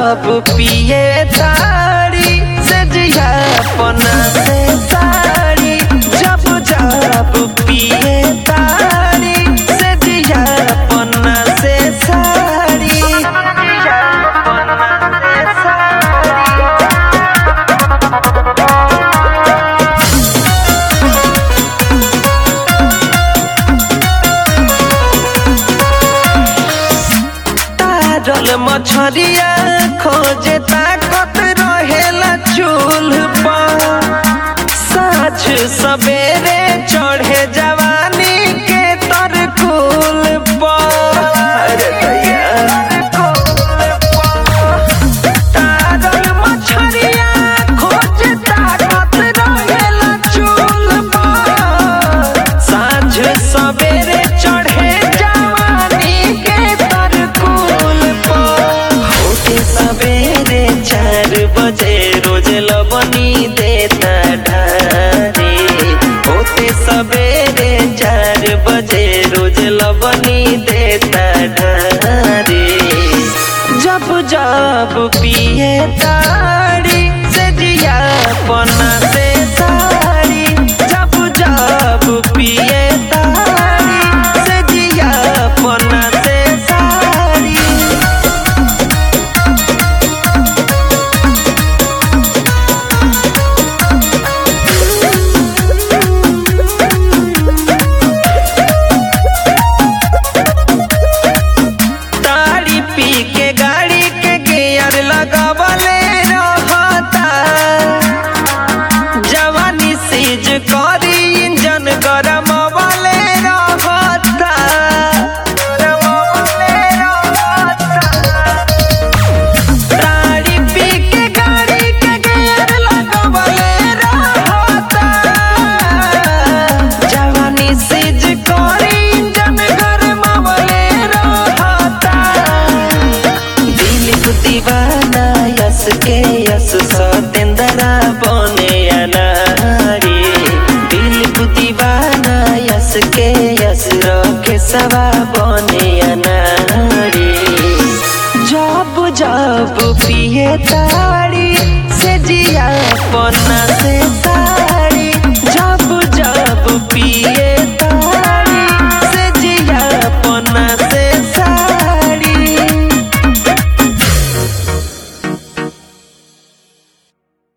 जब पिए तारी से जिया पना से साड़ी जब जब पिए तारी से जिया पना से साड़ी जिया पना से साड़ी तारल मछरिया खोजे ताकत रहेला चूल्ह पर साँझ सवेरे चढ़े जवानी के तरकुल पर तारल मछरिया खोजे ताकत रहेला चूल्ह पर साँझ सवेरे चढ़े जवानी के तरकुल पर होते सवेरे चार बजे रोज लबनी देता ढारे होते सवेरे चार बजे रोज लबनी देता ढारे जब जब पिए ताड़ी से जिया पना से साड़ी जब जब पिए ताड़ी से जिया पना से साड़ी ताड़ी पी के गाड़ी के गियर लगावले रहता जवानी सीज करी इंजन गरम वाले रहता ताड़ी पी के गाड़ी के गियर लगावले रहता जवानी सीज करी इंजन गरम वाले रहता दिल दीवाना यस के यस सतेंद्रा बने अनारी दिल दीवाना यस के यस रखे सवा बने अनारी जब जब पिए ताड़ी से जिया पन्ना से सा